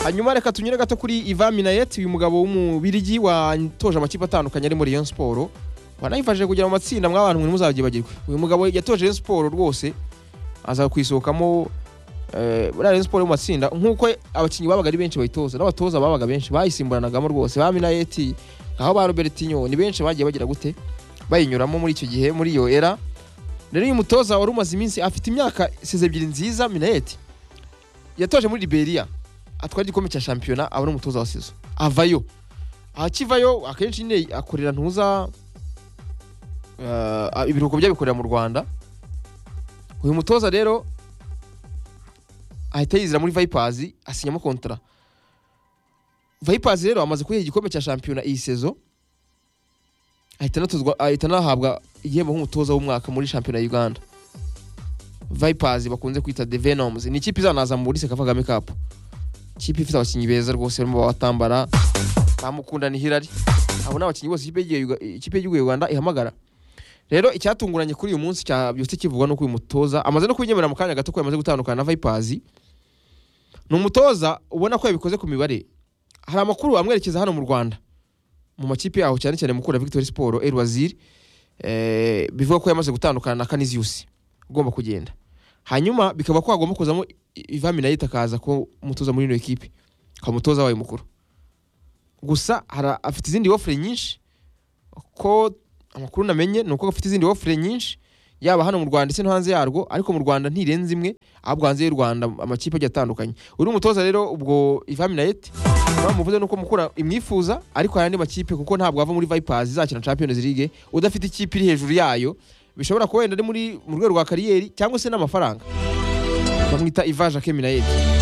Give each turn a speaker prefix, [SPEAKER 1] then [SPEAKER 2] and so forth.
[SPEAKER 1] hanyuma reka tunyure gato kuri Ivan Minayet uyu mugabo w'umubirigi watoje amakipe atandukanye ari muri Rayon Sport wanayifashije kugera mu matsinda mw'abantu mwe muzabyibagirwe uyu mugabo yatoje Rayon Sport rwose aza kwisohokamo eh, muri Rayon Sport mu matsinda nk'uko abakinnyi babaga ari benshi bayitoza n'abatoza babaga benshi bayisimburanagamo rwose ba Minayet aho ba Robertinho ni benshi bagiye bagira gute bayinyuramo muri icyo gihe muri iyo era rero uyu mutoza wari umaze iminsi afite imyaka size ebyiri nziza Minayet yatoje muri Liberia atwara igikombe cya shampiyona aba ari umutoza wa sezo avayo akivayo akenshi nyine akorera ntuza eh, ibiruhuko by'abikorera mu rwanda uyu mutoza rero ahita yizira muri vipers asinyamo kontara vipers rero amaze kuyiha igikombe cya shampiyona iyi sezo ahita anatozwa- ahita anahabwa igihembo nk'umutoza w'umwaka muri shampiyona ya uganda vipers bakunze kwita the venoms ni ikipe izanaza muri seka kagame cup ikipe ifite abakinnyi beza rwose barimo batambara bamukunda ni Hilary abo ni abakinnyi bose ikipe y'igihugu ikipe y'igihugu y'u Rwanda ihamagara rero icyatunguranye kuri uyu munsi cyabyutse kivugwa nuko uyu mutoza amaze no kunyemera mu kanya gato ko yamaze gutandukana na Vipers ni umutoza ubona ko yabikoze ku mibare hari amakuru amwerekeza hano mu Rwanda mu makipe yaho cyane cyane mukura Victory Sport El Wazir eh, bivuga ko yamaze gutandukana na Canisius ugomba kugenda hanyuma bikaba ko hagomba kuzamo Ivami nayo itakaza ko umutoza muri ino ekipe akaba umutoza wayo mukuru gusa hara, afite izindi ofure nyinshi ko amakuru namenye ni uko afite izindi ofure nyinshi yaba hano mu Rwanda ndetse no hanze yarwo ariko mu Rwanda ntirenze imwe ahubwo hanze y'u Rwanda amakipe agiye atandukanye uri umutoza rero ubwo Ivami Nayet bamuvuze nuko mukura imwifuza ariko hari andi makipe kuko ntabwo ava muri Vipers izakina Champions League udafite ikipe iri hejuru yayo bishobora kuba wenda ari muri mu rwego rwa kariyeri cyangwa se n'amafaranga bamwita Ivan Jacques Minayeti